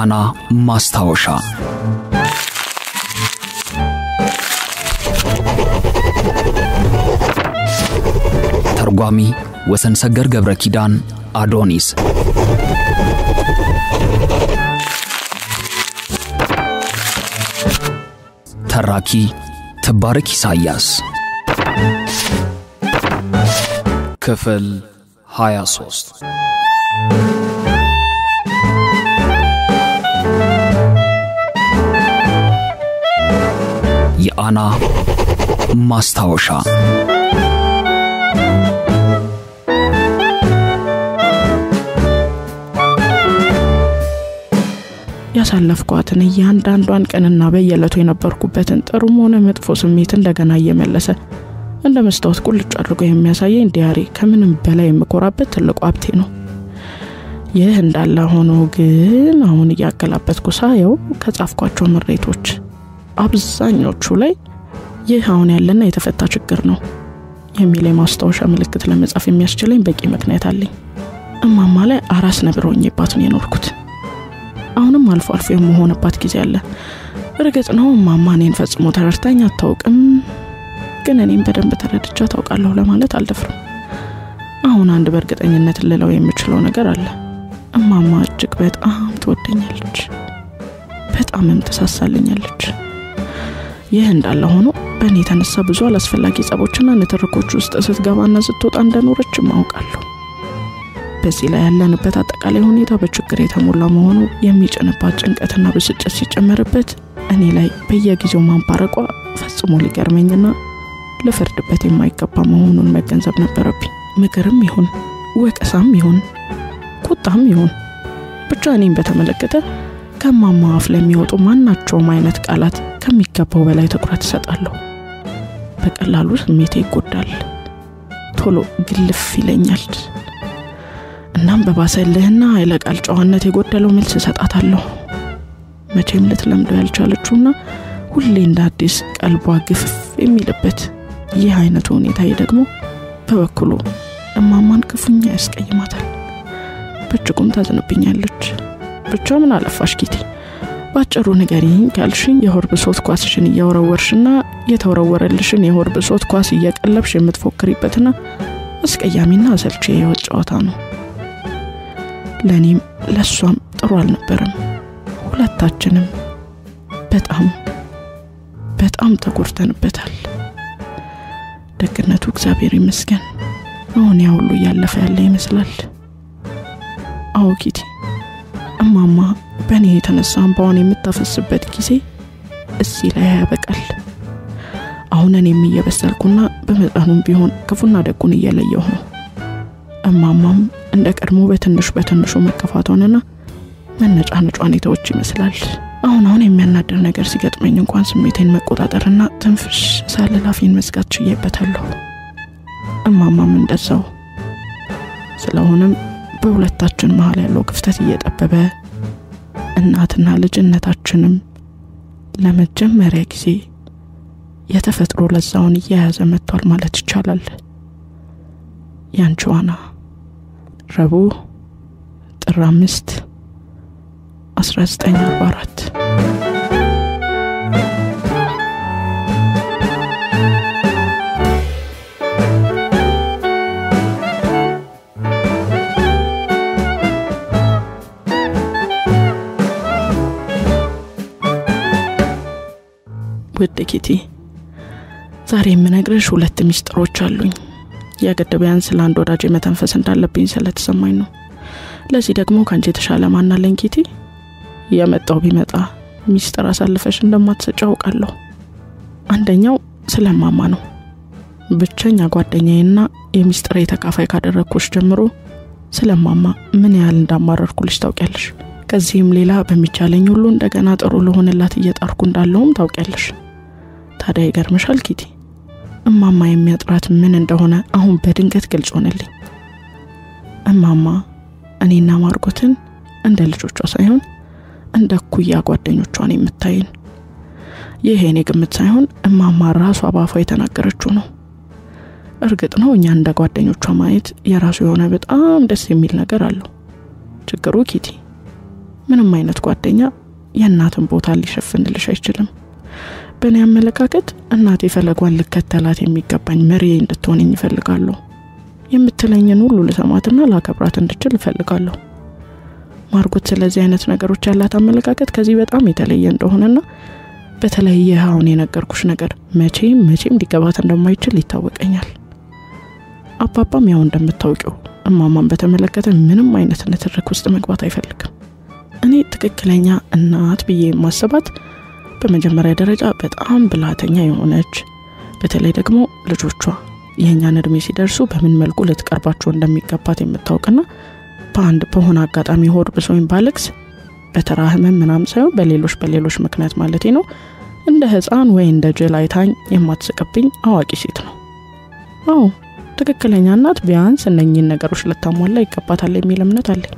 የአና ማስታወሻ ተርጓሚ ወሰን ሰገር ገብረ ኪዳን አዶኒስ ተራኪ ትባረክ ኢሳያስ ክፍል 23 የአና ማስታወሻ ያሳለፍኳትን እያንዳንዷን ቀንና በየዕለቱ የነበርኩበትን ጥሩም ሆነ መጥፎ ስሜት እንደገና እየመለሰ እንደ መስታወት ቁልጭ አድርጎ የሚያሳየኝ ዲያሪ ከምንም በላይ የምኮራበት ትልቁ ሀብቴ ነው። ይህ እንዳለ ሆኖ ግን አሁን እያገላበጥኩ ሳየው ከጻፍኳቸው ምሬቶች አብዛኞቹ ላይ ይህ አሁን ያለና የተፈታ ችግር ነው የሚል የማስታወሻ ምልክት ለመጻፍ የሚያስችለኝ በቂ ምክንያት አለኝ። እማማ ላይ አራስ ነብር ሆኜባት ነው የኖርኩት። አሁንም አልፎ አልፎ የምሆንባት ጊዜ አለ። እርግጥ ነው እማማ እኔን ፈጽሞ ተረድታኝ አታውቅም፣ ግን እኔም በደንብ ተረድቻ ታውቃለሁ ለማለት አልደፍርም። አሁን አንድ በእርግጠኝነት ልለው የምችለው ነገር አለ። እማማ እጅግ በጣም ትወደኛለች፣ በጣምም ትሳሳልኛለች። ይህ እንዳለ ሆኖ በእኔ የተነሳ ብዙ አላስፈላጊ ጸቦችና ንትርኮች ውስጥ ስትገባና ስትወጣ እንደኖረችም አውቃለሁ። በዚህ ላይ ያለንበት አጠቃላይ ሁኔታ በችግር የተሞላ መሆኑ የሚጭንባት ጭንቀትና ብስጭት ሲጨመርበት እኔ ላይ በየጊዜው ማንባረቋ ፈጽሞ ሊገርመኝና ልፈርድበት የማይገባ መሆኑን መገንዘብ ነበረብኝ። ምክርም ይሁን ወቀሳም ይሁን ቁጣም ይሁን ብቻ እኔም በተመለከተ ከማማ አፍ ለሚወጡ ማናቸውም አይነት ቃላት ከሚገባው በላይ ትኩረት እሰጣለሁ። በቀላሉ ስሜቴ ይጎዳል፣ ቶሎ ግልፍ ይለኛል። እናም በባሰልህና ኃይለ ቃል ጨዋነት የጎደለው መልስ እሰጣታለሁ። መቼም ልትለምደው ያልቻለችውና ሁሌ እንደ አዲስ ቀልቧ ግፍፍ የሚልበት ይህ አይነቱ ሁኔታዬ ደግሞ በበኩሉ እማማን ክፉኛ ያስቀይማታል። በእጅጉም ታዝንብኛለች። ብቻ ምን አለፋሽ ኪቲ፣ ባጭሩ ንገሪኝ ካልሽኝ የሆድ ብሶት ኳስሽን እያወረወርሽና የተወረወረልሽን የሆድ ብሶት ኳስ እየቀለብሽ የምትፎክሪበትና አስቀያሚና አሰልቺ የህይወት ጨዋታ ነው። ለእኔም ለእሷም ጥሩ አልነበረም። ሁለታችንም በጣም በጣም ተጎድተንበታል። ደግነቱ እግዚአብሔር ይመስገን አሁን ያ ሁሉ እያለፈ ያለ ይመስላል። አዎ ኪቲ፣ እማማ በእኔ የተነሳ እንባዋን የምታፈስበት ጊዜ እዚህ ላይ ያበቃል። አሁን እኔም እየበሰልኩና በመጠኑም ቢሆን ክፉና ደጉን እየለየሁ ነው። እማማም እንደ ቀድሞ በትንሽ በትንሹ መከፋቷንና መነጫነጯን የተወች ይመስላል። አሁን አሁን የሚያናድር ነገር ሲገጥመኝ እንኳን ስሜቴን መቆጣጠርና ትንፍሽ ሳልል አፌን መዝጋት ችዬበታለሁ። እማማም እንደዛው። ስለሆነም በሁለታችን መሀል ያለው ክፍተት እየጠበበ እናትና ልጅነታችንም ለመጀመሪያ ጊዜ የተፈጥሮ ለዛውን እየያዘ መጥቷል ማለት ይቻላል። ያንቺ ዋና ረቡዕ ጥር አምስት 1944 ውድ ኪቲ ዛሬ የምነግርሽ ሁለት ሚስጥሮች አሉኝ። የግድ ቢያንስ ስለ አንድ ወዳጅ መተንፈስ እንዳለብኝ ስለተሰማኝ ነው። ለዚህ ደግሞ ከአንቺ የተሻለ ማናለኝ ኪቲ። የመጣው ቢመጣ ሚስጥር አሳልፈሽ እንደማትሰጭ አውቃለሁ። አንደኛው ስለ እማማ ነው። ብቸኛ ጓደኛዬና የሚስጥሬ ተካፋይ ካደረግኩሽ ጀምሮ ስለ እማማ ምን ያህል እንዳማረርኩልሽ ታውቂያለሽ። ከዚህም ሌላ በሚቻለኝ ሁሉ እንደገና ጥሩ ለሆንላት እየጣርኩ እንዳለውም ታውቂያለሽ። ታዲያ ይገርምሻል ኪቲ፣ እማማ የሚያጥራት ምን እንደሆነ አሁን በድንገት ግልጽ ሆነልኝ። እማማ እኔና ማርጎትን እንደ ልጆቿ ሳይሆን እንደ ኩያ ጓደኞቿን የምታይን። ይህ የኔ ግምት ሳይሆን እማማ ራሷ ባፏ የተናገረችው ነው። እርግጥ ነው እኛ እንደ ጓደኞቿ ማየት የራሱ የሆነ በጣም ደስ የሚል ነገር አለው። ችግሩ ኪቲ ምንም አይነት ጓደኛ የእናትን ቦታ ሊሸፍንልሽ አይችልም። በእኔ አመለካከት እናቴ ፈለጓን ልከተላት የሚገባኝ መሪ እንድትሆንኝ ይፈልጋለሁ። የምትለኝን ሁሉ ልሰማትና ላከብራት እንድችል እፈልጋለሁ። ማርጎት ስለዚህ አይነት ነገሮች ያላት አመለካከት ከዚህ በጣም የተለየ እንደሆነና በተለይ ይህ አሁን የነገርኩሽ ነገር መቼም መቼም ሊገባት እንደማይችል ይታወቀኛል። አባባም ያው እንደምታውቂው እማማን በተመለከተ ምንም አይነት ንትርክ ውስጥ መግባት አይፈልግም። እኔ ትክክለኛ እናት ብዬ የማስባት በመጀመሪያ ደረጃ በጣም ብልሃተኛ የሆነች በተለይ ደግሞ ልጆቿ የእኛን እድሜ ሲደርሱ በምን መልኩ ልትቀርባቸው እንደሚገባት የምታውቅና በአንድ በሆነ አጋጣሚ ሆድ ብሶኝ ባለቅስ በተራ ህመም ምናምን ሳይሆን በሌሎች በሌሎች ምክንያት ማለቴ ነው እንደ ህፃን ወይ እንደ ጅል አይታኝ የማትስቅብኝ አዋቂ ሴት ነው። አዎ ትክክለኛ እናት ቢያንስ እነኚህን ነገሮች ልታሟላ ይገባታል የሚል እምነት አለኝ።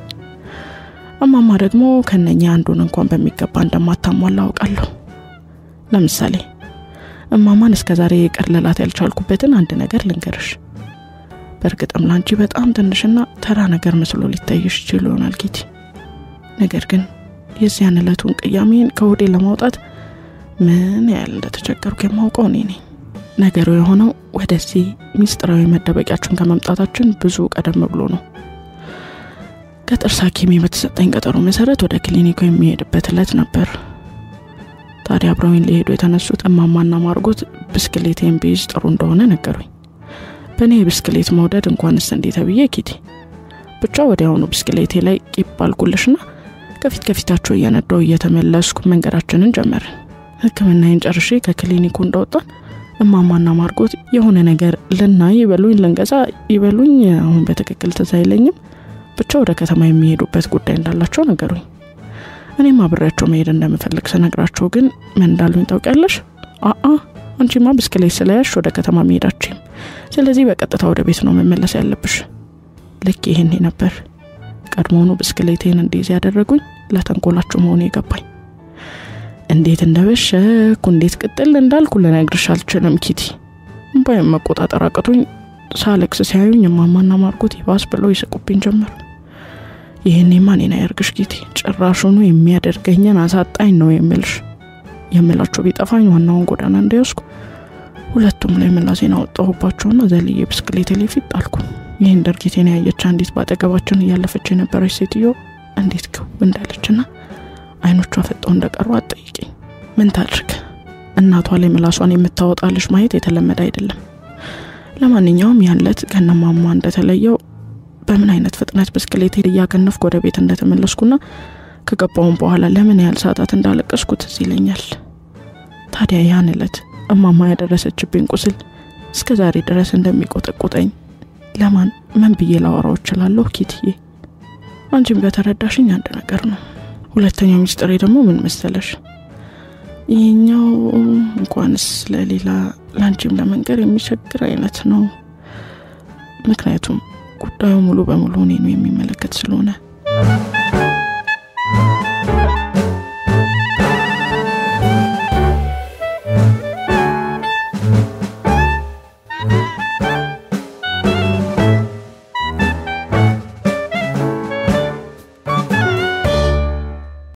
እማማ ደግሞ ከነኚህ አንዱን እንኳን በሚገባ እንደማታሟላ አውቃለሁ። ለምሳሌ እማማን እስከ ዛሬ ይቅር ልላት ያልቻልኩበትን አንድ ነገር ልንገርሽ። በእርግጥም ላንቺ በጣም ትንሽና ተራ ነገር መስሎ ሊታይሽ ይችል ይሆናል ጌቲ። ነገር ግን የዚያን ዕለቱን ቅያሜን ከሆዴ ለማውጣት ምን ያህል እንደተቸገርኩ የማውቀው እኔ ነኝ። ነገሩ የሆነው ወደዚህ ሚስጥራዊ መደበቂያችን ከመምጣታችን ብዙ ቀደም ብሎ ነው። ከጥርስ ሐኪሜ በተሰጠኝ ቀጠሮ መሰረት ወደ ክሊኒኩ የሚሄድበት ዕለት ነበር። ታዲያ አብረውኝ ሊሄዱ የተነሱት እማማና ማርጎት ብስክሌቴን ቢይዝ ጥሩ እንደሆነ ነገሩኝ። በእኔ የብስክሌት መውደድ እንኳንስ እንዴ ተብዬ ኪቲ ብቻ ወዲያውኑ ብስክሌቴ ላይ ቂብ አልኩልሽና ከፊት ከፊታቸው እየነዳው እየተመለስኩ መንገዳችንን ጀመርን። ሕክምናዬን ጨርሼ ከክሊኒኩ እንደወጣን እማማና ማርጎት የሆነ ነገር ልናይ ይበሉኝ ልንገዛ ይበሉኝ አሁን በትክክል ትዝ አይለኝም፣ ብቻ ወደ ከተማ የሚሄዱበት ጉዳይ እንዳላቸው ነገሩኝ። እኔም አብሬያቸው መሄድ እንደምፈልግ ስነግራቸው ግን ምን እንዳሉኝ ታውቂያለሽ? አአ አንቺማ ብስክሌት ስለያሽ ወደ ከተማ መሄዳችም፣ ስለዚህ በቀጥታ ወደ ቤት ነው መመለስ ያለብሽ። ልክ ይህን ነበር ቀድሞውኑ ብስክሌቴን እንዲይዝ ያደረጉኝ ለተንኮላቸው መሆኑ የገባኝ። እንዴት እንደበሸኩ እንዴት ቅጥል እንዳልኩ ልነግርሽ አልችልም ኪቲ። እምባዬን መቆጣጠር አቅቶኝ ሳለቅስ ሲያዩኝ እማማና ማርጎት ይባስ ብለው ይስቁብኝ ጀመር። ይህኔማ እኔን አያርግሽ ኪቲ፣ ጭራሹኑ የሚያደርገኝን አሳጣኝ ነው የምልሽ። የምላቸው ቢጠፋኝ ዋናውን ጎዳና እንዳይወስኩ ሁለቱም ላይ ምላሴን አወጣሁባቸውና ዘልዬ ብስክሌት ላይ ፊት ጣልኩ። ይህን ድርጊቴን ያየች አንዲት በአጠገባችን እያለፈች የነበረች ሴትዮ እንዴት ግው እንዳለችና አይኖቿ ፈጠው እንደቀሩ አትጠይቂኝ። ምን ታድርግ፣ እናቷ ላይ ምላሷን የምታወጣ ልጅ ማየት የተለመደ አይደለም። ለማንኛውም ያን ዕለት ከነማማ እንደተለየው በምን አይነት ፍጥነት ብስክሌት እያገነፍኩ ወደ ቤት እንደተመለስኩና ከገባውን በኋላ ለምን ያህል ሰዓታት እንዳለቀስኩ ትዝ ይለኛል። ታዲያ ያን ዕለት እማማ ያደረሰችብኝ ቁስል እስከ ዛሬ ድረስ እንደሚቆጠቁጠኝ ለማን ምን ብዬ ላወራው እችላለሁ? ኪትዬ አንቺም ከተረዳሽኝ አንድ ነገር ነው። ሁለተኛው ሚስጥሬ ደግሞ ምን መሰለሽ? ይህኛው እንኳንስ ለሌላ ለአንቺም ለመንገር የሚቸግር አይነት ነው። ምክንያቱም ጉዳዩ ሙሉ በሙሉ እኔኑ የሚመለከት ስለሆነ